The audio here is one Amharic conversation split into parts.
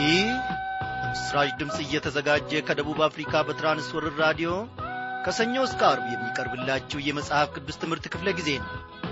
ይህ ምስራች ድምፅ እየተዘጋጀ ከደቡብ አፍሪካ በትራንስወርር ራዲዮ ከሰኞ እስከ አርብ የሚቀርብላችሁ የመጽሐፍ ቅዱስ ትምህርት ክፍለ ጊዜ ነው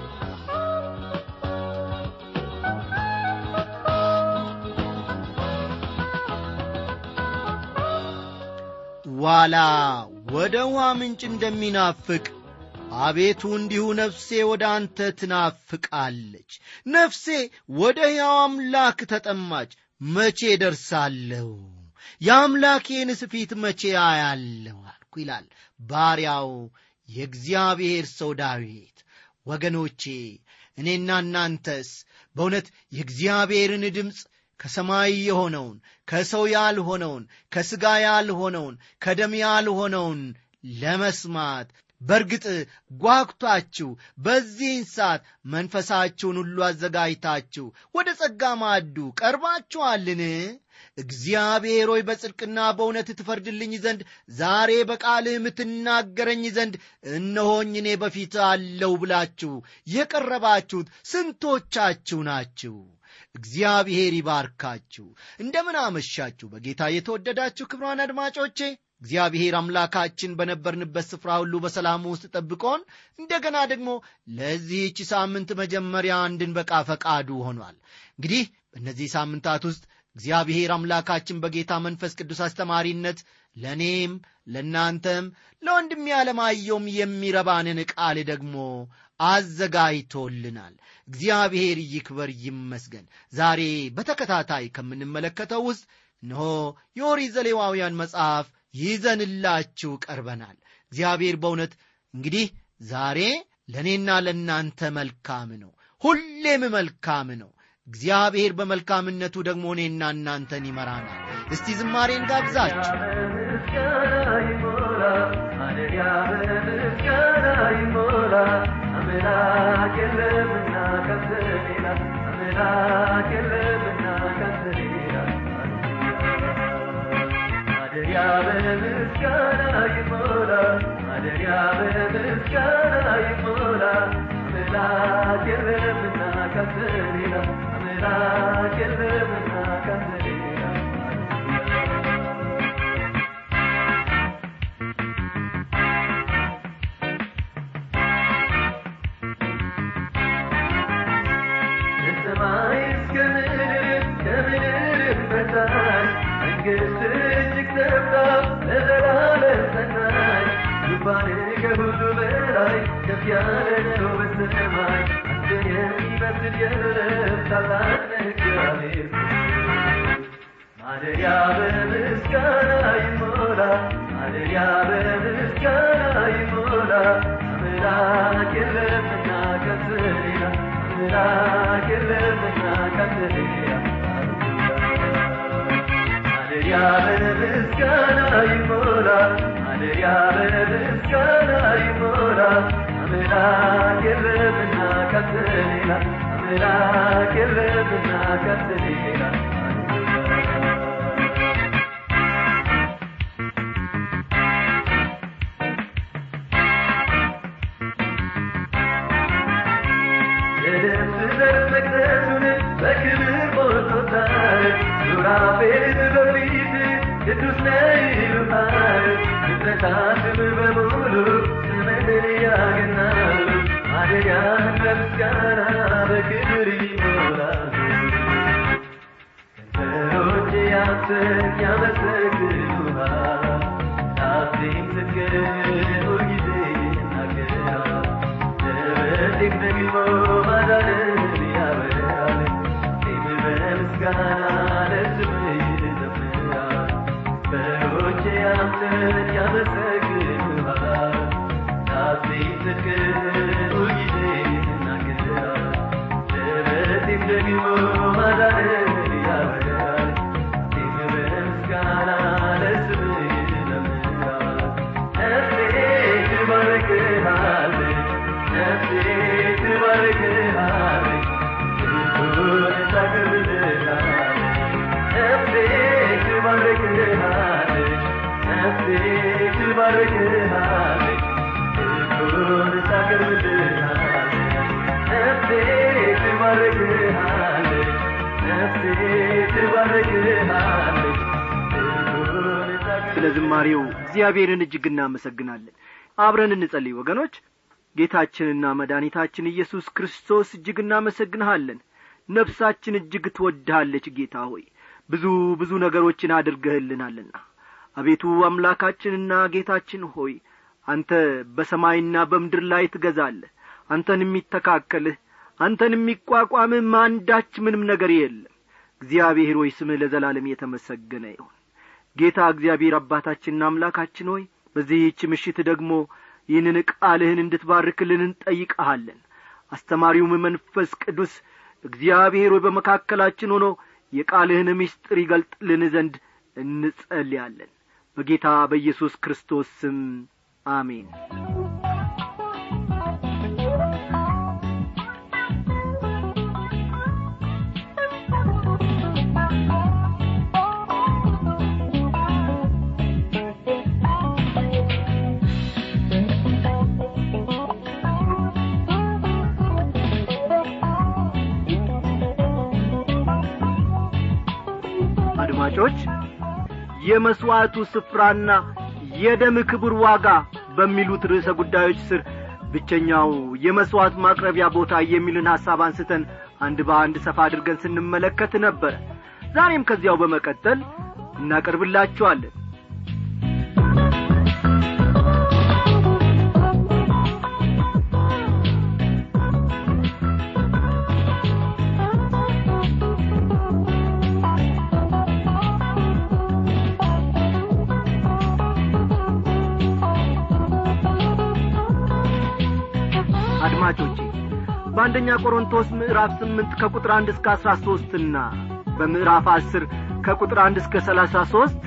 ዋላ ወደ ውሃ ምንጭ እንደሚናፍቅ አቤቱ እንዲሁ ነፍሴ ወደ አንተ ትናፍቃለች ነፍሴ ወደ ሕያው አምላክ ተጠማች መቼ ደርሳለሁ የአምላኬንስ ፊት መቼ አያለሁ አልኩ ይላል ባሪያው የእግዚአብሔር ሰው ዳዊት ወገኖቼ እኔና እናንተስ በእውነት የእግዚአብሔርን ድምፅ ከሰማይ የሆነውን ከሰው ያልሆነውን ከሥጋ ያልሆነውን ከደም ያልሆነውን ለመስማት በርግጥ ጓጉታችሁ በዚህን ሰዓት መንፈሳችሁን ሁሉ አዘጋጅታችሁ ወደ ጸጋ ማዕዱ ቀርባችኋልን እግዚአብሔር ሆይ በጽድቅና በእውነት ትፈርድልኝ ዘንድ ዛሬ በቃልህ የምትናገረኝ ዘንድ እነሆኝ እኔ በፊት አለው ብላችሁ የቀረባችሁት ስንቶቻችሁ ናችሁ እግዚአብሔር ይባርካችሁ እንደምን አመሻችሁ በጌታ የተወደዳችሁ ክብሯን አድማጮቼ እግዚአብሔር አምላካችን በነበርንበት ስፍራ ሁሉ በሰላም ውስጥ ጠብቆን እንደገና ደግሞ ለዚህች ሳምንት መጀመሪያ እንድንበቃ ፈቃዱ ሆኗል እንግዲህ በእነዚህ ሳምንታት ውስጥ እግዚአብሔር አምላካችን በጌታ መንፈስ ቅዱስ አስተማሪነት ለእኔም ለእናንተም ለወንድም ያለማየውም የሚረባንን ቃል ደግሞ አዘጋጅቶልናል እግዚአብሔር ይክበር ይመስገን ዛሬ በተከታታይ ከምንመለከተው ውስጥ እነሆ የኦሪት ዘሌዋውያን መጽሐፍ ይዘንላችሁ ቀርበናል እግዚአብሔር በእውነት እንግዲህ ዛሬ ለእኔና ለእናንተ መልካም ነው ሁሌም መልካም ነው እግዚአብሔር በመልካምነቱ ደግሞ እኔና እናንተን ይመራናል እስቲ ዝማሬን ጋብዛችሁ አምላክ የለምና ከንተ ሌላ አምላክ የለምና ከንተ ሌላ ማደሪያ በምስጋና ይሞላ ማደሪያ በምስጋና ይሞላ አምላክ የለምና ከንተ ሌላ አምላክ የለምና ከንተ ሌላ ከሰማይ እስከ ምድር ከምድር በታች መንግሥት እጅግ ሰፍታ ለዘላለም ጸናች ዙፋን ከሁሉ በላይ ከፍ ያለ ነው በሰማይ አንተን የሚመስል የለም ታላቅ ነህ እግዚአብሔር ማደሪያ በምስጋና ይሞላ ማደሪያ በምስጋና ይሞላ አምላክ የለምና ከንተ ሌላ አምላክ የለምና ከንተ ሌላ ማደሪያ በምስጋና ይሞላ ማደሪያ በምስጋና ይሞላ አምላክ የለምና ከንተ ሌላ አምላክ የለምና ከንተ ሌላ የደም ዘር መቅደሱን በክብር ሞልቶታል ሱራፌል በፊት ቅዱስ ነህ ይሉሃል ፍጥረታትም በሙሉ ስምህን ያገናሉ ማደሪያህን በምስጋና በክብር ይሞላሉ ከንፈሮቼ አንተን ያመሰግኑሃል ጣቴም ጽድቅህን ሁልጊዜ ይናገራል ደረቴም ደግሞ ማዳንን ያበራል ጤም በምስጋና ለስምህ ይዘምራል በሮቼ አንተን ያመሰግኑሃል ጣቴም ጽድቅህን ሁልጊዜ ይናገራል ደረቴም ደግሞ ማዳንን ያበራል ጤም በምስጋና ለስምህ ይዘምራል ነፍሴ ትባርክሃለች ነፍሴ ትባርክሃለች ክብሩን ታከብርሃለች ነፍሴ ትባርክሃለች ነፍሴ ትባርክሃለች ክብሩን ታከብርሃለች ነፍሴ ትባርክሃለች ነፍሴ ትባርክሃለች ስለ ዝማሬው እግዚአብሔርን እጅግ እናመሰግናለን አብረን እንጸልይ ወገኖች ጌታችንና መድኃኒታችን ኢየሱስ ክርስቶስ እጅግ እናመሰግንሃለን ነፍሳችን እጅግ ትወድሃለች ጌታ ሆይ ብዙ ብዙ ነገሮችን አድርገህልናልና አቤቱ አምላካችንና ጌታችን ሆይ አንተ በሰማይና በምድር ላይ ትገዛለህ አንተን የሚተካከልህ አንተን የሚቋቋምህ አንዳች ምንም ነገር የለም እግዚአብሔር ሆይ ስምህ ለዘላለም የተመሰገነ ይሁን ጌታ እግዚአብሔር አባታችንና አምላካችን ሆይ በዚህች ምሽት ደግሞ ይህንን ቃልህን እንድትባርክልን እንጠይቀሃለን አስተማሪውም መንፈስ ቅዱስ እግዚአብሔር ሆይ በመካከላችን ሆኖ የቃልህን ምስጢር ይገልጥልን ዘንድ እንጸልያለን በጌታ በኢየሱስ ክርስቶስ ስም አሜን አድማጮች የመሥዋዕቱ ስፍራና የደም ክቡር ዋጋ በሚሉት ርዕሰ ጉዳዮች ስር ብቸኛው የመሥዋዕት ማቅረቢያ ቦታ የሚልን ሐሳብ አንስተን አንድ በአንድ ሰፋ አድርገን ስንመለከት ነበረ ዛሬም ከዚያው በመቀጠል እናቀርብላችኋለን አድማጮቼ በአንደኛ ቆሮንቶስ ምዕራፍ ስምንት ከቁጥር አንድ እስከ አስራ ሦስትና በምዕራፍ አስር ከቁጥር አንድ እስከ ሰላሳ ሦስት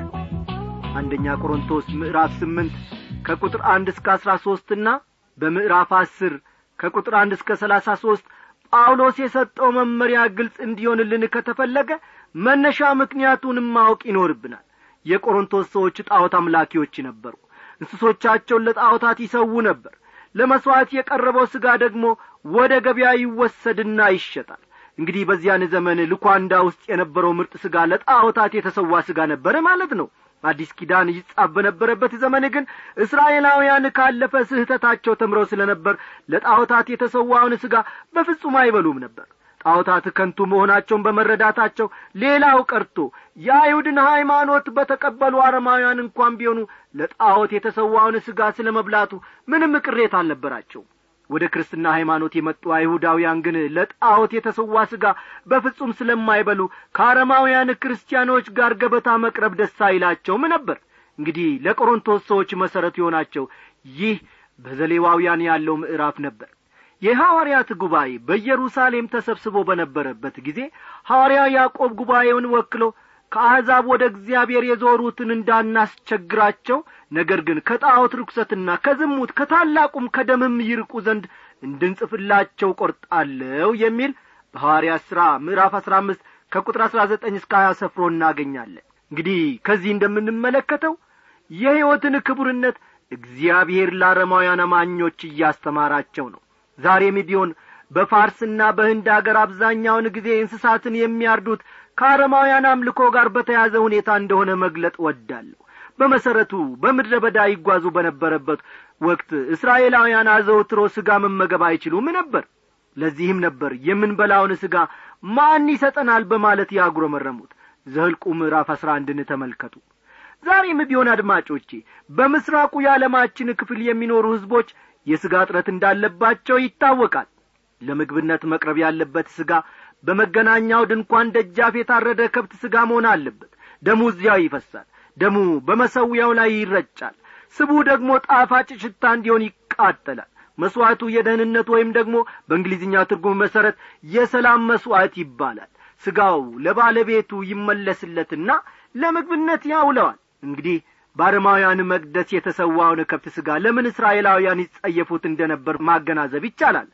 አንደኛ ቆሮንቶስ ምዕራፍ ስምንት ከቁጥር አንድ እስከ አስራ ሦስትና በምዕራፍ አስር ከቁጥር አንድ እስከ ሰላሳ ሦስት ጳውሎስ የሰጠው መመሪያ ግልጽ እንዲሆንልን ከተፈለገ መነሻ ምክንያቱንም ማወቅ ይኖርብናል የቆሮንቶስ ሰዎች ጣዖት አምላኪዎች ነበሩ እንስሶቻቸውን ለጣዖታት ይሰዉ ነበር ለመሥዋዕት የቀረበው ሥጋ ደግሞ ወደ ገበያ ይወሰድና ይሸጣል እንግዲህ በዚያን ዘመን ልኳንዳ ውስጥ የነበረው ምርጥ ሥጋ ለጣዖታት የተሰዋ ሥጋ ነበረ ማለት ነው አዲስ ኪዳን ይጻፍ በነበረበት ዘመን ግን እስራኤላውያን ካለፈ ስህተታቸው ተምረው ስለ ነበር ለጣዖታት የተሰዋውን ሥጋ በፍጹም አይበሉም ነበር ጣዖታት ከንቱ መሆናቸውን በመረዳታቸው ሌላው ቀርቶ የአይሁድን ሃይማኖት በተቀበሉ አረማውያን እንኳን ቢሆኑ ለጣዖት የተሰዋውን ሥጋ ስለ መብላቱ ምንም ቅሬታ አልነበራቸው ወደ ክርስትና ሃይማኖት የመጡ አይሁዳውያን ግን ለጣዖት የተሰዋ ሥጋ በፍጹም ስለማይበሉ ከአረማውያን ክርስቲያኖች ጋር ገበታ መቅረብ ደስ አይላቸውም ነበር እንግዲህ ለቆሮንቶስ ሰዎች መሠረት የሆናቸው ይህ በዘሌዋውያን ያለው ምዕራፍ ነበር የሐዋርያት ጉባኤ በኢየሩሳሌም ተሰብስቦ በነበረበት ጊዜ ሐዋርያ ያዕቆብ ጉባኤውን ወክሎ ከአሕዛብ ወደ እግዚአብሔር የዞሩትን እንዳናስቸግራቸው ነገር ግን ከጣዖት ርኩሰትና ከዝሙት ከታላቁም ከደምም ይርቁ ዘንድ እንድንጽፍላቸው ቈርጣለሁ የሚል በሐዋርያት ሥራ ምዕራፍ አሥራ አምስት ከቁጥር አሥራ ዘጠኝ እስከ ሀያ ሰፍሮ እናገኛለን እንግዲህ ከዚህ እንደምንመለከተው የሕይወትን ክቡርነት እግዚአብሔር ለአረማውያን አማኞች እያስተማራቸው ነው ዛሬም ቢሆን በፋርስና በህንድ አገር አብዛኛውን ጊዜ እንስሳትን የሚያርዱት ከአረማውያን አምልኮ ጋር በተያዘ ሁኔታ እንደሆነ መግለጥ ወዳለሁ በመሰረቱ በምድረ በዳ ይጓዙ በነበረበት ወቅት እስራኤላውያን አዘውትሮ ሥጋ መመገብ አይችሉም ነበር ለዚህም ነበር የምንበላውን ሥጋ ማን ይሰጠናል በማለት ያጉረመረሙት ዘህልቁ ምዕራፍ አሥራ አንድን ተመልከቱ ዛሬም ቢሆን አድማጮቼ በምስራቁ የዓለማችን ክፍል የሚኖሩ ሕዝቦች የሥጋ እጥረት እንዳለባቸው ይታወቃል ለምግብነት መቅረብ ያለበት ሥጋ በመገናኛው ድንኳን ደጃፍ የታረደ ከብት ሥጋ መሆን አለበት ደሙ እዚያው ይፈሳል ደሙ በመሰዊያው ላይ ይረጫል ስቡ ደግሞ ጣፋጭ ሽታ እንዲሆን ይቃጠላል መሥዋዕቱ የደህንነት ወይም ደግሞ በእንግሊዝኛ ትርጉም መሠረት የሰላም መሥዋዕት ይባላል ሥጋው ለባለቤቱ ይመለስለትና ለምግብነት ያውለዋል እንግዲህ በአረማውያን መቅደስ የተሰዋውን ከብት ሥጋ ለምን እስራኤላውያን ይጸየፉት እንደ ነበር ማገናዘብ ይቻላል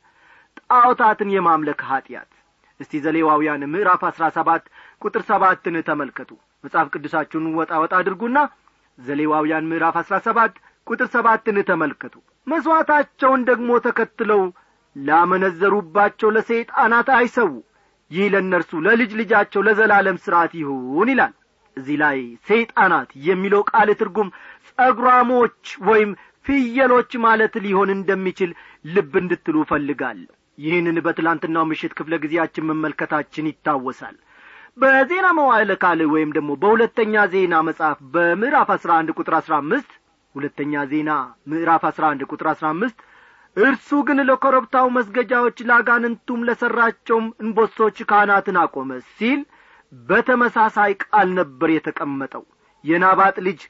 ጣዖታትን የማምለክ ኀጢአት እስቲ ዘሌዋውያን ምዕራፍ አሥራ ሰባት ቁጥር ሰባትን ተመልከቱ መጽሐፍ ቅዱሳችሁን ወጣ ወጣ አድርጉና ዘሌዋውያን ምዕራፍ አሥራ ሰባት ቁጥር ሰባትን ተመልከቱ መሥዋዕታቸውን ደግሞ ተከትለው ላመነዘሩባቸው ለሰይጣናት አይሰዉ ይህ ለእነርሱ ለልጅ ልጃቸው ለዘላለም ሥርዓት ይሁን ይላል እዚህ ላይ ሰይጣናት የሚለው ቃል ትርጉም ጸጉራሞች ወይም ፍየሎች ማለት ሊሆን እንደሚችል ልብ እንድትሉ እፈልጋለሁ ይህንን በትላንትናው ምሽት ክፍለ ጊዜያችን መመልከታችን ይታወሳል በዜና መዋዕለ ካልዕ ወይም ደግሞ በሁለተኛ ዜና መጽሐፍ በምዕራፍ አስራ አንድ ቁጥር አስራ አምስት ሁለተኛ ዜና ምዕራፍ አስራ አንድ ቁጥር አስራ አምስት እርሱ ግን ለኮረብታው መስገጃዎች ለአጋንንቱም ለሠራቸውም እንቦሶች ካህናትን አቆመ ሲል በተመሳሳይ ቃል ነበር የተቀመጠው የናባጥ ልጅ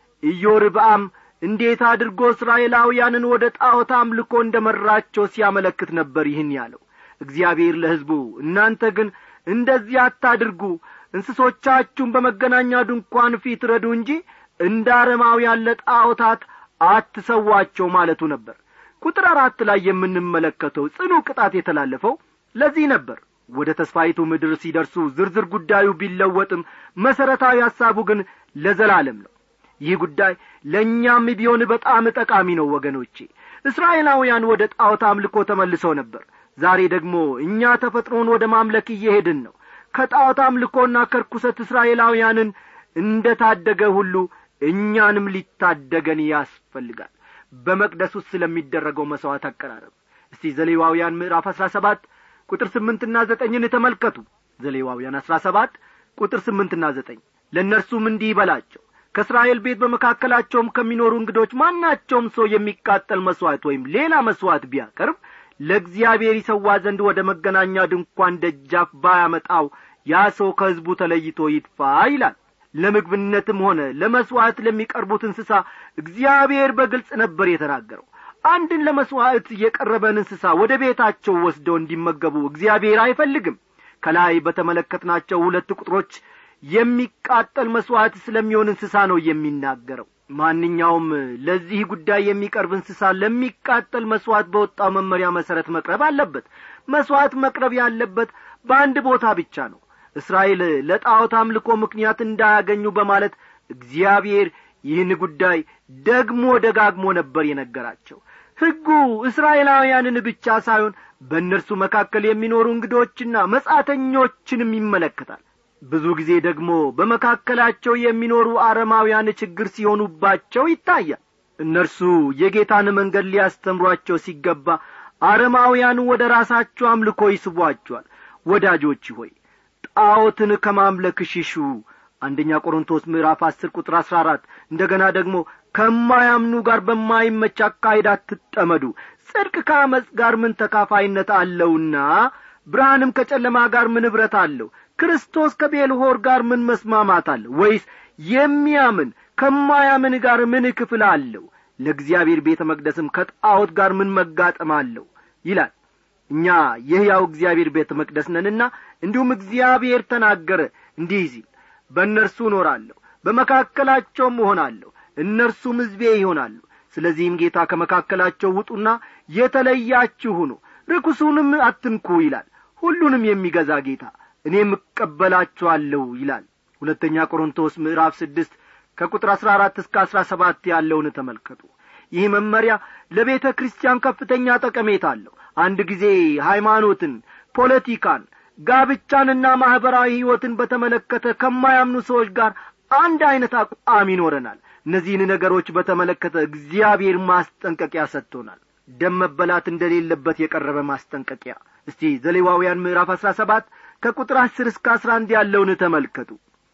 ኢዮርብአም እንዴት አድርጎ እስራኤላውያንን ወደ ጣዖት አምልኮ እንደ መራቸው ሲያመለክት ነበር ይህን ያለው እግዚአብሔር ለሕዝቡ እናንተ ግን እንደዚህ አታድርጉ እንስሶቻችሁን በመገናኛ ድንኳን ፊት ረዱ እንጂ እንደ አረማውያን ለጣዖታት አትሰዋቸው ማለቱ ነበር ቁጥር አራት ላይ የምንመለከተው ጽኑ ቅጣት የተላለፈው ለዚህ ነበር ወደ ተስፋይቱ ምድር ሲደርሱ ዝርዝር ጉዳዩ ቢለወጥም መሠረታዊ ሐሳቡ ግን ለዘላለም ነው ይህ ጉዳይ ለእኛም ቢሆን በጣም ጠቃሚ ነው ወገኖቼ እስራኤላውያን ወደ ጣዖት አምልኮ ተመልሰው ነበር ዛሬ ደግሞ እኛ ተፈጥሮን ወደ ማምለክ እየሄድን ነው ከጣዖት አምልኮና ከርኩሰት እስራኤላውያንን እንደ ታደገ ሁሉ እኛንም ሊታደገን ያስፈልጋል በመቅደስ ውስጥ ስለሚደረገው መሥዋዕት አቀራረብ እስቲ ዘሌዋውያን ምዕራፍ አሥራ ሰባት ቁጥር ስምንትና ዘጠኝን ተመልከቱ ዘሌዋውያን አሥራ ሰባት ቁጥር ስምንትና ዘጠኝ ለእነርሱም እንዲህ ይበላቸው ከእስራኤል ቤት በመካከላቸውም ከሚኖሩ እንግዶች ማናቸውም ሰው የሚቃጠል መሥዋዕት ወይም ሌላ መሥዋዕት ቢያቀርብ ለእግዚአብሔር ይሰዋ ዘንድ ወደ መገናኛ ድንኳን ደጃፍ ባያመጣው ያ ሰው ከሕዝቡ ተለይቶ ይጥፋ ይላል ለምግብነትም ሆነ ለመሥዋዕት ለሚቀርቡት እንስሳ እግዚአብሔር በግልጽ ነበር የተናገረው አንድን ለመሥዋዕት የቀረበን እንስሳ ወደ ቤታቸው ወስደው እንዲመገቡ እግዚአብሔር አይፈልግም ከላይ በተመለከትናቸው ሁለት ቁጥሮች የሚቃጠል መሥዋዕት ስለሚሆን እንስሳ ነው የሚናገረው ማንኛውም ለዚህ ጉዳይ የሚቀርብ እንስሳ ለሚቃጠል መሥዋዕት በወጣው መመሪያ መሠረት መቅረብ አለበት መሥዋዕት መቅረብ ያለበት በአንድ ቦታ ብቻ ነው እስራኤል ለጣዖት አምልኮ ምክንያት እንዳያገኙ በማለት እግዚአብሔር ይህን ጉዳይ ደግሞ ደጋግሞ ነበር የነገራቸው ሕጉ እስራኤላውያንን ብቻ ሳይሆን በእነርሱ መካከል የሚኖሩ እንግዶችና መጻተኞችንም ይመለከታል ብዙ ጊዜ ደግሞ በመካከላቸው የሚኖሩ አረማውያን ችግር ሲሆኑባቸው ይታያል እነርሱ የጌታን መንገድ ሊያስተምሯቸው ሲገባ አረማውያኑ ወደ ራሳቸው አምልኮ ይስቧቸዋል ወዳጆች ሆይ ጣዖትን ከማምለክ ሽሹ አንደኛ ቆሮንቶስ ምዕራፍ አስር ቁጥር አሥራ አራት እንደ ገና ደግሞ ከማያምኑ ጋር በማይመች አካሄድ አትጠመዱ ጽድቅ ከአመፅ ጋር ምን ተካፋይነት አለውና ብርሃንም ከጨለማ ጋር ምን ኅብረት አለው ክርስቶስ ከቤልሆር ጋር ምን መስማማት አለው ወይስ የሚያምን ከማያምን ጋር ምን ክፍል አለው ለእግዚአብሔር ቤተ መቅደስም ከጣዖት ጋር ምን መጋጠም አለው ይላል እኛ የሕያው እግዚአብሔር ቤተ መቅደስ ነንና እንዲሁም እግዚአብሔር ተናገረ እንዲህ ሲል በእነርሱ እኖራለሁ በመካከላቸውም እሆናለሁ እነርሱም ሕዝቤ ይሆናሉ ስለዚህም ጌታ ከመካከላቸው ውጡና የተለያችሁ ሁኑ ርኩሱንም አትንኩ ይላል ሁሉንም የሚገዛ ጌታ እኔም እቀበላችኋለሁ ይላል ሁለተኛ ቆሮንቶስ ምዕራፍ ስድስት ከቁጥር አሥራ አራት እስከ አሥራ ሰባት ያለውን ተመልከቱ ይህ መመሪያ ለቤተ ክርስቲያን ከፍተኛ ጠቀሜታ አለው አንድ ጊዜ ሃይማኖትን ፖለቲካን ጋብቻንና ማኅበራዊ ሕይወትን በተመለከተ ከማያምኑ ሰዎች ጋር አንድ ዐይነት አቋም ይኖረናል እነዚህን ነገሮች በተመለከተ እግዚአብሔር ማስጠንቀቂያ ሰጥቶናል ደም መበላት እንደሌለበት የቀረበ ማስጠንቀቂያ እስቲ ዘሌዋውያን ምዕራፍ አሥራ ሰባት ከቁጥር አስር እስከ አስራ አንድ ያለውን ተመልከቱ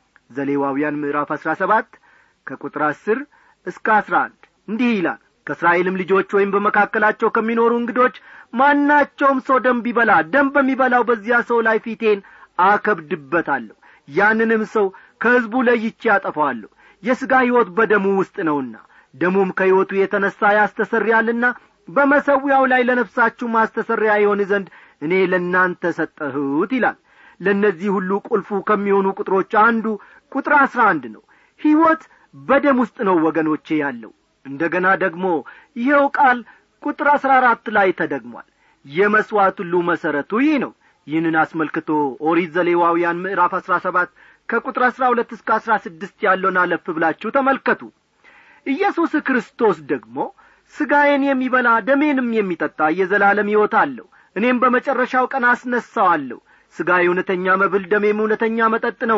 ዘሌዋውያን ምዕራፍ አሥራ ሰባት ከቁጥር አስር እስከ አስራ አንድ እንዲህ ይላል ከእስራኤልም ልጆች ወይም በመካከላቸው ከሚኖሩ እንግዶች ማናቸውም ሰው ደም ቢበላ ደም በሚበላው በዚያ ሰው ላይ ፊቴን አከብድበታለሁ ያንንም ሰው ከሕዝቡ ለይቼ ያጠፋዋለሁ የሥጋ ሕይወት በደሙ ውስጥ ነውና ደሙም ከሕይወቱ የተነሣ ያስተሰርያልና በመሰዊያው ላይ ለነፍሳችሁ ማስተሰሪያ ይሆን ዘንድ እኔ ለእናንተ ሰጠሁት ይላል ለእነዚህ ሁሉ ቁልፉ ከሚሆኑ ቁጥሮች አንዱ ቁጥር አሥራ አንድ ነው ሕይወት በደም ውስጥ ነው ወገኖቼ ያለው እንደ ገና ደግሞ ይኸው ቃል ቁጥር አሥራ አራት ላይ ተደግሟል የመሥዋዕት ሁሉ መሠረቱ ይህ ነው ይህንን አስመልክቶ ኦሪት ዘሌዋውያን ምዕራፍ አሥራ ሰባት ከቁጥር አሥራ ሁለት እስከ አሥራ ስድስት ያለውን አለፍ ብላችሁ ተመልከቱ ኢየሱስ ክርስቶስ ደግሞ ሥጋዬን የሚበላ ደሜንም የሚጠጣ የዘላለም ሕይወት አለው እኔም በመጨረሻው ቀን አስነሣዋለሁ ሥጋዬ እውነተኛ መብል ደሜም እውነተኛ መጠጥ ነውና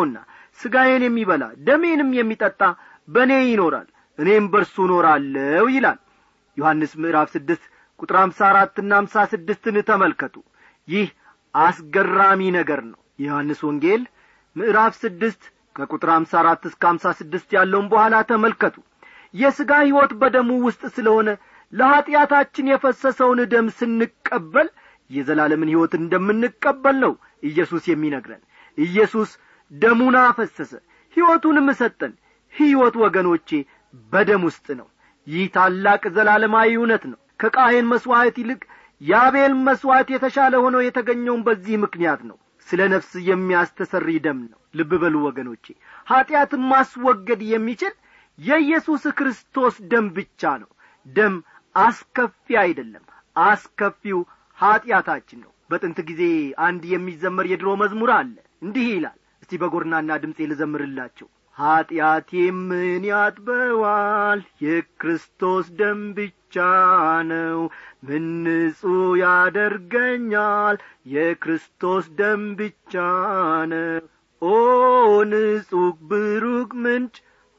ሥጋዬን የሚበላ ደሜንም የሚጠጣ በእኔ ይኖራል እኔም በርሱ እኖራለሁ ይላል ዮሐንስ ምዕራፍ ስድስት ቁጥር አምሳ አራትና አምሳ ስድስትን ተመልከቱ ይህ አስገራሚ ነገር ነው የዮሐንስ ወንጌል ምዕራፍ ስድስት ከቁጥር አምሳ አራት እስከ አምሳ ስድስት ያለውን በኋላ ተመልከቱ የሥጋ ሕይወት በደሙ ውስጥ ስለሆነ ለኀጢአታችን የፈሰሰውን ደም ስንቀበል የዘላለምን ሕይወት እንደምንቀበል ነው ኢየሱስ የሚነግረን ኢየሱስ ደሙን አፈሰሰ ሕይወቱንም ሰጠን ሕይወት ወገኖቼ በደም ውስጥ ነው ይህ ታላቅ ዘላለማዊ እውነት ነው ከቃየን መሥዋዕት ይልቅ የአቤል መሥዋዕት የተሻለ ሆኖ የተገኘውን በዚህ ምክንያት ነው ስለ ነፍስ የሚያስተሰሪ ደም ነው ልብ በሉ ወገኖቼ ኀጢአትን ማስወገድ የሚችል የኢየሱስ ክርስቶስ ደም ብቻ ነው ደም አስከፊ አይደለም አስከፊው ኀጢአታችን ነው በጥንት ጊዜ አንድ የሚዘመር የድሮ መዝሙር አለ እንዲህ ይላል እስቲ በጎርናና ድምፄ ልዘምርላቸው ኀጢአቴ ምን ያጥበዋል የክርስቶስ ደም ብቻ ነው ምን ንጹሕ ያደርገኛል የክርስቶስ ደም ብቻ ነው ኦ ንጹሕ ብሩክ ምንጭ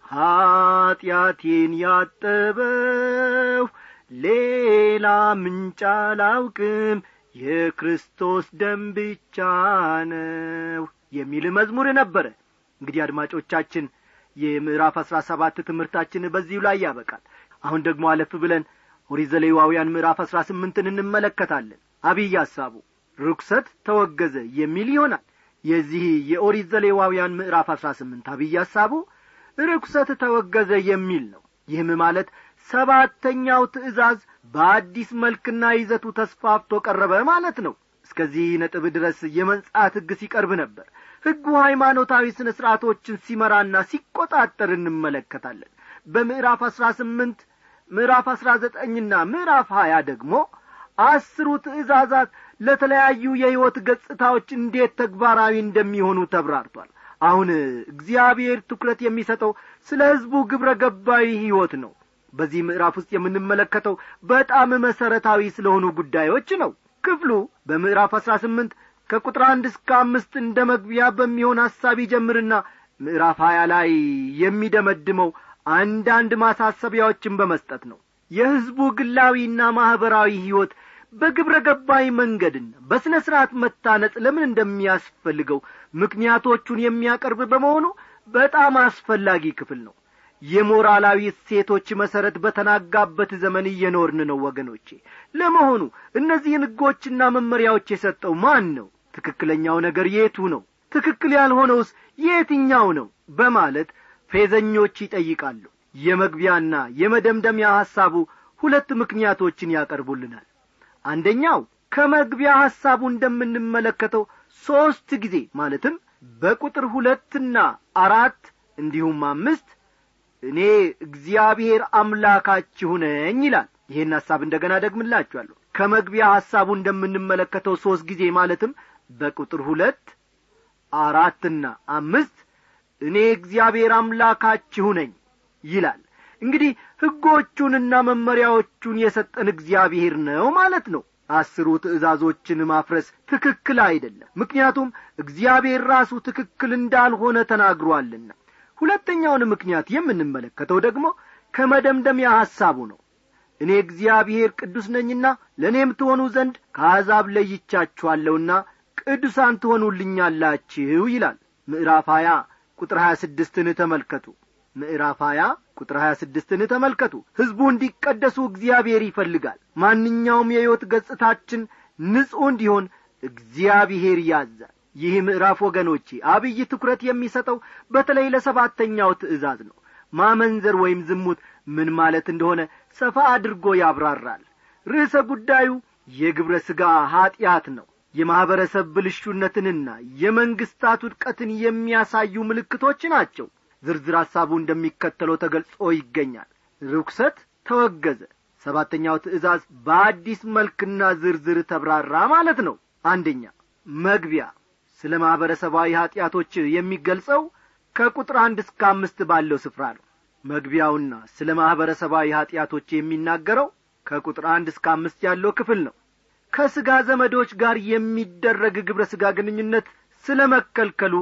ኀጢአቴን ያጠበው ሌላ ምንጭ አላውቅም የክርስቶስ ደም ብቻ ነው የሚል መዝሙር ነበረ እንግዲህ አድማጮቻችን የምዕራፍ አሥራ ሰባት ትምህርታችን በዚሁ ላይ ያበቃል አሁን ደግሞ አለፍ ብለን ኦሪት ዘሌዋውያን ምዕራፍ አሥራ ስምንትን እንመለከታለን አብይ ሐሳቡ ርኩሰት ተወገዘ የሚል ይሆናል የዚህ የኦሪት ዘሌዋውያን ምዕራፍ አሥራ ስምንት አብይ ሐሳቡ ርኩሰት ተወገዘ የሚል ነው ይህም ማለት ሰባተኛው ትእዛዝ በአዲስ መልክና ይዘቱ ተስፋፍቶ ቀረበ ማለት ነው እስከዚህ ነጥብ ድረስ የመንጻት ሕግ ሲቀርብ ነበር ሕጉ ሃይማኖታዊ ስነ ሥርዓቶችን ሲመራና ሲቈጣጠር እንመለከታለን በምዕራፍ አሥራ ስምንት ምዕራፍ አሥራ ዘጠኝና ምዕራፍ ሀያ ደግሞ አስሩ ትእዛዛት ለተለያዩ የሕይወት ገጽታዎች እንዴት ተግባራዊ እንደሚሆኑ ተብራርቷል አሁን እግዚአብሔር ትኩረት የሚሰጠው ስለ ሕዝቡ ግብረ ገባዊ ሕይወት ነው በዚህ ምዕራፍ ውስጥ የምንመለከተው በጣም መሠረታዊ ስለሆኑ ጉዳዮች ነው ክፍሉ በምዕራፍ አሥራ ስምንት ከቁጥር አንድ እስከ አምስት እንደ መግቢያ በሚሆን ሐሳብ ይጀምርና ምዕራፍ ሀያ ላይ የሚደመድመው አንዳንድ ማሳሰቢያዎችን በመስጠት ነው የሕዝቡ ግላዊና ማኅበራዊ ሕይወት በግብረ ገባዊ መንገድና በሥነ ሥርዓት መታነጽ ለምን እንደሚያስፈልገው ምክንያቶቹን የሚያቀርብ በመሆኑ በጣም አስፈላጊ ክፍል ነው የሞራላዊ እሴቶች መሠረት በተናጋበት ዘመን እየኖርን ነው ወገኖቼ ለመሆኑ እነዚህን ሕጎችና መመሪያዎች የሰጠው ማን ነው ትክክለኛው ነገር የቱ ነው ትክክል ያልሆነውስ የትኛው ነው በማለት ፌዘኞች ይጠይቃሉ የመግቢያና የመደምደሚያ ሐሳቡ ሁለት ምክንያቶችን ያቀርቡልናል አንደኛው ከመግቢያ ሐሳቡ እንደምንመለከተው ሦስት ጊዜ ማለትም በቁጥር ሁለትና አራት እንዲሁም አምስት እኔ እግዚአብሔር አምላካችሁ ነኝ ይላል ይህን ሐሳብ እንደገና ደግምላችኋለሁ ከመግቢያ ሐሳቡ እንደምንመለከተው ሦስት ጊዜ ማለትም በቁጥር ሁለት አራትና አምስት እኔ እግዚአብሔር አምላካችሁ ነኝ ይላል እንግዲህ ሕጎቹንና መመሪያዎቹን የሰጠን እግዚአብሔር ነው ማለት ነው አስሩ ትእዛዞችን ማፍረስ ትክክል አይደለም ምክንያቱም እግዚአብሔር ራሱ ትክክል እንዳልሆነ ተናግሮአልና ሁለተኛውን ምክንያት የምንመለከተው ደግሞ ከመደምደሚያ ሐሳቡ ነው እኔ እግዚአብሔር ቅዱስ ነኝና ለእኔም ትሆኑ ዘንድ ከአሕዛብ ለይቻችኋለሁና ቅዱሳን ትሆኑልኛላችሁ ይላል ምዕራፍ ሀያ ቁጥር ሀያ ስድስትን ተመልከቱ ምዕራፍ ሀያ ቁጥር ሀያ ስድስትን ተመልከቱ ሕዝቡ እንዲቀደሱ እግዚአብሔር ይፈልጋል ማንኛውም የሕይወት ገጽታችን ንጹሕ እንዲሆን እግዚአብሔር ያዛል ይህ ምዕራፍ ወገኖቼ አብይ ትኩረት የሚሰጠው በተለይ ለሰባተኛው ትእዛዝ ነው ማመንዘር ወይም ዝሙት ምን ማለት እንደሆነ ሰፋ አድርጎ ያብራራል ርዕሰ ጉዳዩ የግብረ ሥጋ ኀጢአት ነው የማኅበረሰብ ብልሹነትንና የመንግሥታት ውድቀትን የሚያሳዩ ምልክቶች ናቸው ዝርዝር ሐሳቡ እንደሚከተለው ተገልጾ ይገኛል ርኩሰት ተወገዘ ሰባተኛው ትእዛዝ በአዲስ መልክና ዝርዝር ተብራራ ማለት ነው አንደኛ መግቢያ ስለ ማኅበረሰባዊ ኀጢአቶች የሚገልጸው ከቁጥር አንድ እስከ አምስት ባለው ስፍራ ነው መግቢያውና ስለ ማኅበረሰባዊ ኀጢአቶች የሚናገረው ከቁጥር አንድ እስከ አምስት ያለው ክፍል ነው ከሥጋ ዘመዶች ጋር የሚደረግ ግብረ ሥጋ ግንኙነት ስለ መከልከሉ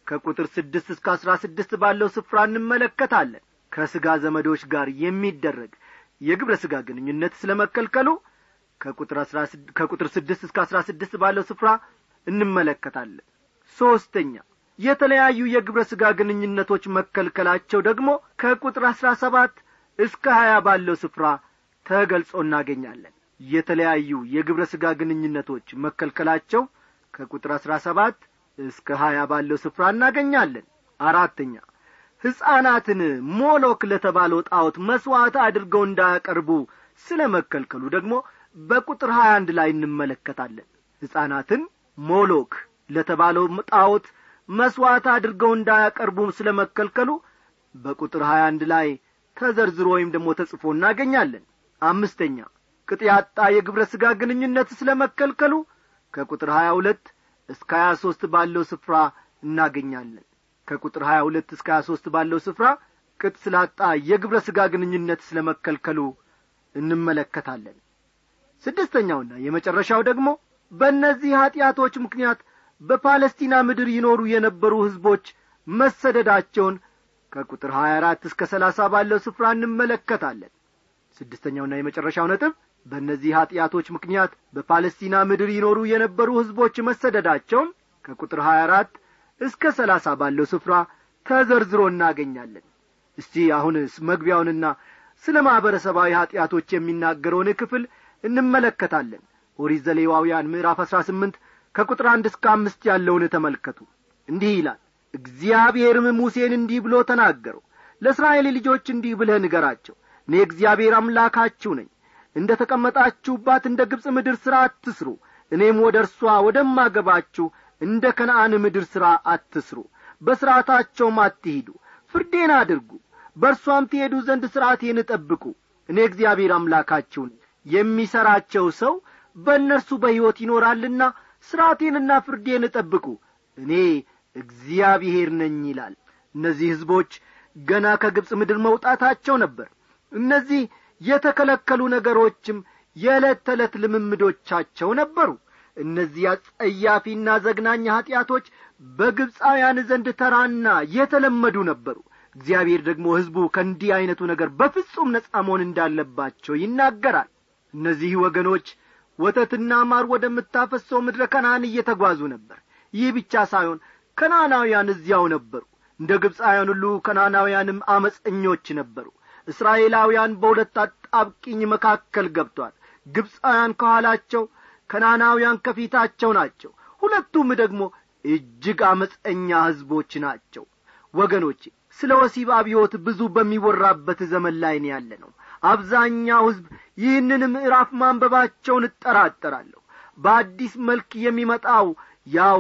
ከቁጥር ስድስት እስከ አስራ ስድስት ባለው ስፍራ እንመለከታለን ከሥጋ ዘመዶች ጋር የሚደረግ የግብረ ሥጋ ግንኙነት ስለ መከልከሉ ከቁጥር አስራ ከቁጥር ስድስት እስከ አስራ ስድስት ባለው ስፍራ እንመለከታለን ሦስተኛ የተለያዩ የግብረ ሥጋ ግንኙነቶች መከልከላቸው ደግሞ ከቁጥር አስራ ሰባት እስከ ሀያ ባለው ስፍራ ተገልጾ እናገኛለን የተለያዩ የግብረ ሥጋ ግንኙነቶች መከልከላቸው ከቁጥር አስራ ሰባት እስከ ሀያ ባለው ስፍራ እናገኛለን አራተኛ ሕፃናትን ሞሎክ ለተባለው ጣዖት መሥዋዕት አድርገው እንዳያቀርቡ ስለ መከልከሉ ደግሞ በቁጥር ሀያ አንድ ላይ እንመለከታለን ሕፃናትን ሞሎክ ለተባለው ጣዖት መሥዋዕት አድርገው እንዳያቀርቡ ስለ መከልከሉ በቁጥር ሀያ አንድ ላይ ተዘርዝሮ ወይም ደግሞ ተጽፎ እናገኛለን አምስተኛ ቅጥ ያጣ የግብረ ሥጋ ግንኙነት ስለ መከልከሉ ከቁጥር ሀያ ሁለት እስከ ሀያ ሦስት ባለው ስፍራ እናገኛለን ከቁጥር ሀያ ሁለት እስከ ሀያ ሦስት ባለው ስፍራ ቅጥ ስላጣ የግብረ ሥጋ ግንኙነት ስለ መከልከሉ እንመለከታለን ስድስተኛውና የመጨረሻው ደግሞ በእነዚህ ኀጢአቶች ምክንያት በፓለስቲና ምድር ይኖሩ የነበሩ ሕዝቦች መሰደዳቸውን ከቁጥር ሀያ አራት እስከ ሰላሳ ባለው ስፍራ እንመለከታለን ስድስተኛውና የመጨረሻው ነጥብ በእነዚህ ኀጢአቶች ምክንያት በፓለስቲና ምድር ይኖሩ የነበሩ ሕዝቦች መሰደዳቸውን ከቁጥር ሀያ አራት እስከ ሰላሳ ባለው ስፍራ ተዘርዝሮ እናገኛለን እስቲ አሁንስ መግቢያውንና ስለ ማኅበረሰባዊ ኀጢአቶች የሚናገረውን ክፍል እንመለከታለን ኦሪት ዘሌዋውያን ምዕራፍ አሥራ ስምንት ከቁጥር አንድ እስከ አምስት ያለውን ተመልከቱ እንዲህ ይላል እግዚአብሔርም ሙሴን እንዲህ ብሎ ተናገረው ለእስራኤል ልጆች እንዲህ ብለህ ንገራቸው እኔ እግዚአብሔር አምላካችሁ ነኝ እንደ ተቀመጣችሁባት እንደ ግብፅ ምድር ሥራ አትስሩ እኔም ወደ እርሷ ወደማገባችሁ እንደ ከነአን ምድር ሥራ አትስሩ በሥርዓታቸውም አትሂዱ ፍርዴን አድርጉ በእርሷም ትሄዱ ዘንድ ሥርዓቴን እጠብቁ እኔ እግዚአብሔር አምላካችሁ ነኝ የሚሠራቸው ሰው በእነርሱ በሕይወት ይኖራልና ሥርዓቴንና ፍርዴን እጠብቁ እኔ እግዚአብሔር ነኝ ይላል እነዚህ ሕዝቦች ገና ከግብፅ ምድር መውጣታቸው ነበር እነዚህ የተከለከሉ ነገሮችም የዕለት ተዕለት ልምምዶቻቸው ነበሩ እነዚህ አጸያፊና ዘግናኝ ኀጢአቶች በግብፃውያን ዘንድ ተራና የተለመዱ ነበሩ እግዚአብሔር ደግሞ ሕዝቡ ከእንዲህ ዐይነቱ ነገር በፍጹም ነጻ መሆን እንዳለባቸው ይናገራል እነዚህ ወገኖች ወተትና ማር ወደምታፈሰው ምድረ ከነአን እየተጓዙ ነበር ይህ ብቻ ሳይሆን ከናናውያን እዚያው ነበሩ እንደ ግብፃውያን ሁሉ ከናናውያንም አመፀኞች ነበሩ እስራኤላውያን በሁለት አጣብቂኝ መካከል ገብቷል ግብፃውያን ከኋላቸው ከናናውያን ከፊታቸው ናቸው ሁለቱም ደግሞ እጅግ አመፀኛ ሕዝቦች ናቸው ወገኖቼ ስለ ወሲብ አብዮት ብዙ በሚወራበት ዘመን ላይ ነው ያለ ነው አብዛኛው ሕዝብ ይህንን ምዕራፍ ማንበባቸውን እጠራጠራለሁ በአዲስ መልክ የሚመጣው ያው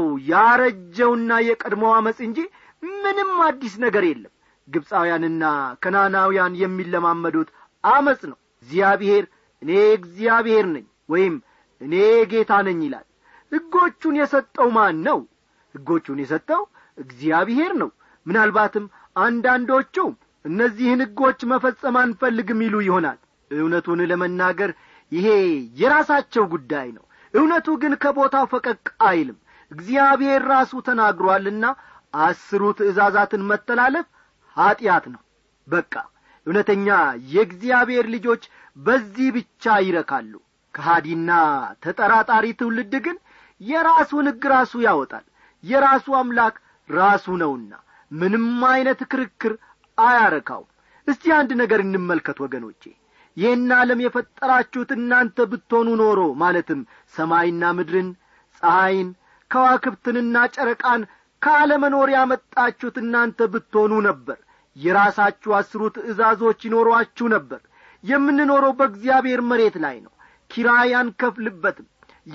ያረጀውና የቀድሞው አመፅ እንጂ ምንም አዲስ ነገር የለም ግብፃውያንና ከናናውያን የሚለማመዱት አመፅ ነው እግዚአብሔር እኔ እግዚአብሔር ነኝ ወይም እኔ ጌታ ነኝ ይላል ሕጎቹን የሰጠው ማን ነው ሕጎቹን የሰጠው እግዚአብሔር ነው ምናልባትም አንዳንዶቹ እነዚህን ሕጎች መፈጸም አንፈልግም ይሉ ይሆናል እውነቱን ለመናገር ይሄ የራሳቸው ጉዳይ ነው እውነቱ ግን ከቦታው ፈቀቅ አይልም እግዚአብሔር ራሱ ተናግሯልና አስሩ ትእዛዛትን መተላለፍ ኀጢአት ነው በቃ እውነተኛ የእግዚአብሔር ልጆች በዚህ ብቻ ይረካሉ ከሃዲና ተጠራጣሪ ትውልድ ግን የራሱን ሕግ ራሱ ያወጣል የራሱ አምላክ ራሱ ነውና ምንም ዐይነት ክርክር አያረካውም እስቲ አንድ ነገር እንመልከት ወገኖቼ ይህን ዓለም የፈጠራችሁት እናንተ ብትሆኑ ኖሮ ማለትም ሰማይና ምድርን ፀሐይን ከዋክብትንና ጨረቃን ከአለመኖር ያመጣችሁት እናንተ ብትሆኑ ነበር የራሳችሁ አስሩ ትእዛዞች ይኖሯችሁ ነበር የምንኖረው በእግዚአብሔር መሬት ላይ ነው ኪራይ አንከፍልበትም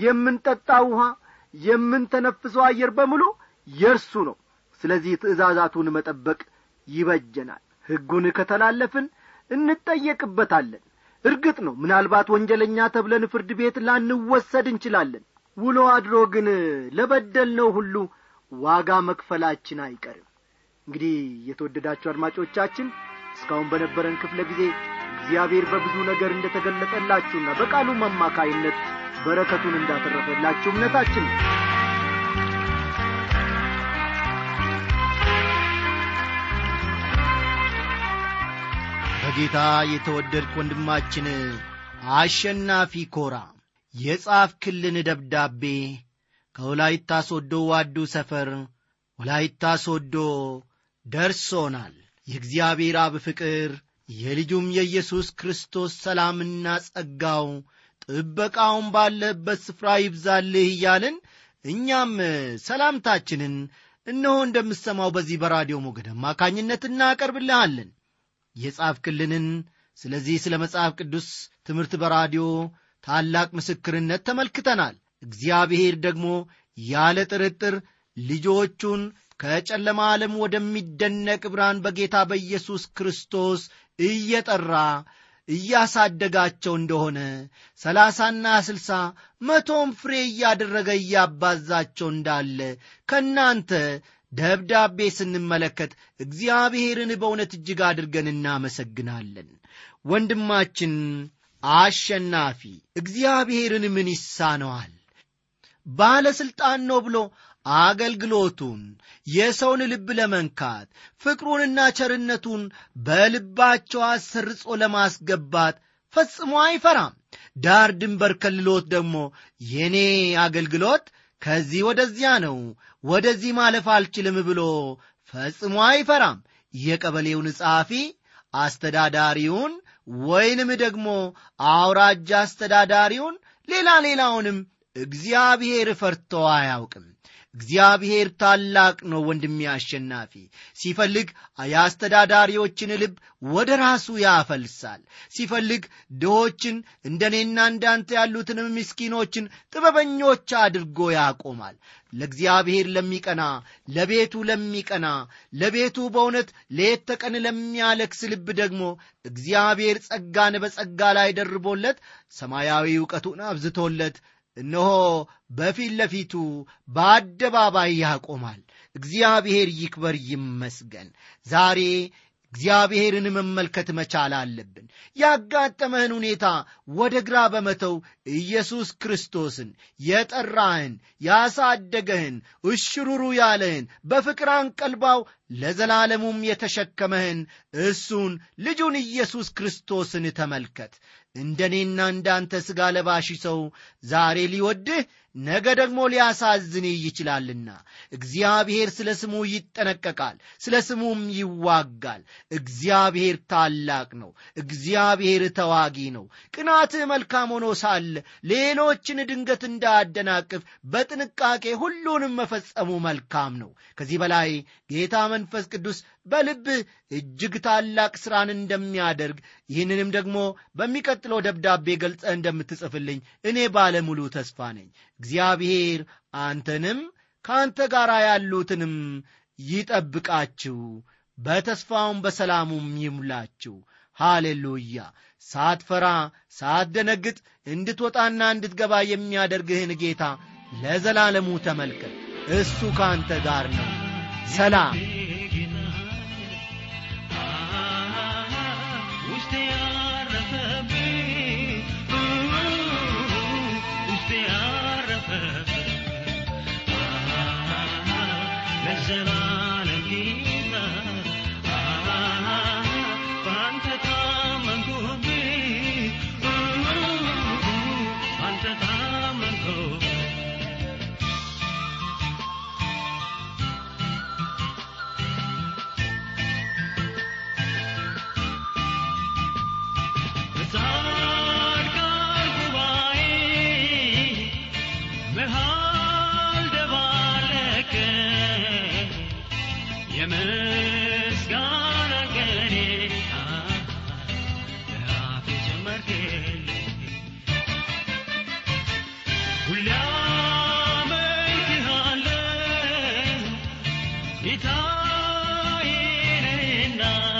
የምንጠጣ ውሃ የምንተነፍሰው አየር በሙሉ የእርሱ ነው ስለዚህ ትእዛዛቱን መጠበቅ ይበጀናል ሕጉን ከተላለፍን እንጠየቅበታለን እርግጥ ነው ምናልባት ወንጀለኛ ተብለን ፍርድ ቤት ላንወሰድ እንችላለን ውሎ አድሮ ግን ለበደልነው ሁሉ ዋጋ መክፈላችን አይቀርም እንግዲህ የተወደዳችሁ አድማጮቻችን እስካሁን በነበረን ክፍለ ጊዜ እግዚአብሔር በብዙ ነገር እንደ ተገለጠላችሁና በቃሉም አማካይነት በረከቱን እንዳተረፈላችሁ እምነታችን ነው በጌታ የተወደድክ ወንድማችን አሸናፊ ኮራ የጻፍክልን ደብዳቤ ከወላይታ ሶዶ ዋዱ ሰፈር ወላይታ ሶዶ ደርሶናል የእግዚአብሔር አብ ፍቅር የልጁም የኢየሱስ ክርስቶስ ሰላምና ጸጋው ጥበቃውን ባለህበት ስፍራ ይብዛልህ እያልን እኛም ሰላምታችንን እነሆ እንደምሰማው በዚህ በራዲዮ ሞገድ አማካኝነት እናቀርብልሃለን የጻፍክልንን ስለዚህ ስለ መጽሐፍ ቅዱስ ትምህርት በራዲዮ ታላቅ ምስክርነት ተመልክተናል እግዚአብሔር ደግሞ ያለ ጥርጥር ልጆቹን ከጨለማ ዓለም ወደሚደነቅ ብርሃን በጌታ በኢየሱስ ክርስቶስ እየጠራ እያሳደጋቸው እንደሆነ ሰላሳና ስልሳ መቶም ፍሬ እያደረገ እያባዛቸው እንዳለ ከእናንተ ደብዳቤ ስንመለከት እግዚአብሔርን በእውነት እጅግ አድርገን እናመሰግናለን ወንድማችን አሸናፊ እግዚአብሔርን ምን ይሳነዋል ባለሥልጣን ነው ብሎ አገልግሎቱን የሰውን ልብ ለመንካት ፍቅሩንና ቸርነቱን በልባቸው አሰርጾ ለማስገባት ፈጽሞ አይፈራም ዳር ድንበር ከልሎት ደግሞ የኔ አገልግሎት ከዚህ ወደዚያ ነው ወደዚህ ማለፍ አልችልም ብሎ ፈጽሞ አይፈራም የቀበሌውን ጸሐፊ አስተዳዳሪውን ወይንም ደግሞ አውራጃ አስተዳዳሪውን ሌላ ሌላውንም እግዚአብሔር ፈርቶ አያውቅም እግዚአብሔር ታላቅ ነው ወንድሜ አሸናፊ ሲፈልግ የአስተዳዳሪዎችን ልብ ወደ ራሱ ያፈልሳል ሲፈልግ ድሆችን እንደ እኔና እንዳንተ ያሉትንም ምስኪኖችን ጥበበኞች አድርጎ ያቆማል ለእግዚአብሔር ለሚቀና ለቤቱ ለሚቀና ለቤቱ በእውነት ሌት ተቀን ለሚያለክስ ልብ ደግሞ እግዚአብሔር ጸጋን በጸጋ ላይ ደርቦለት ሰማያዊ እውቀቱን አብዝቶለት እነሆ በፊት ለፊቱ በአደባባይ ያቆማል እግዚአብሔር ይክበር ይመስገን ዛሬ እግዚአብሔርን መመልከት መቻል አለብን ያጋጠመህን ሁኔታ ወደ ግራ በመተው ኢየሱስ ክርስቶስን የጠራህን ያሳደገህን እሽሩሩ ያለህን በፍቅር አንቀልባው ለዘላለሙም የተሸከመህን እሱን ልጁን ኢየሱስ ክርስቶስን ተመልከት እንደ እኔና እንዳንተ ሥጋ ለባሽ ሰው ዛሬ ሊወድህ ነገ ደግሞ ሊያሳዝንህ ይችላልና እግዚአብሔር ስለ ስሙ ይጠነቀቃል ስለ ስሙም ይዋጋል እግዚአብሔር ታላቅ ነው እግዚአብሔር ተዋጊ ነው ቅናትህ መልካም ሆኖ ሳለ ሌሎችን ድንገት እንዳያደናቅፍ በጥንቃቄ ሁሉንም መፈጸሙ መልካም ነው ከዚህ በላይ ጌታ መንፈስ ቅዱስ በልብህ እጅግ ታላቅ ሥራን እንደሚያደርግ ይህንንም ደግሞ በሚቀጥለው ደብዳቤ ገልጸ እንደምትጽፍልኝ እኔ ባለሙሉ ተስፋ ነኝ እግዚአብሔር አንተንም ከአንተ ጋር ያሉትንም ይጠብቃችሁ በተስፋውም በሰላሙም ይሙላችሁ ሃሌሉያ ሳትፈራ ሳትደነግጥ እንድትወጣና እንድትገባ የሚያደርግህን ጌታ ለዘላለሙ ተመልከት እሱ ከአንተ ጋር ነው ሰላም ውስጤ ያረፈብኝ ውስጤ ያረፈብኝ ለዘላለም ጌታ በአንተ ታመንኩብኝ በአንተ ታመንኩብኝ በጻድቃን ጉባኤ መሃል ደባለቀ የምስጋና ቀኔ ለአፌ ጨመርክልኝ ሁሌ አመልክሃለሁ ጌታዬ ነህና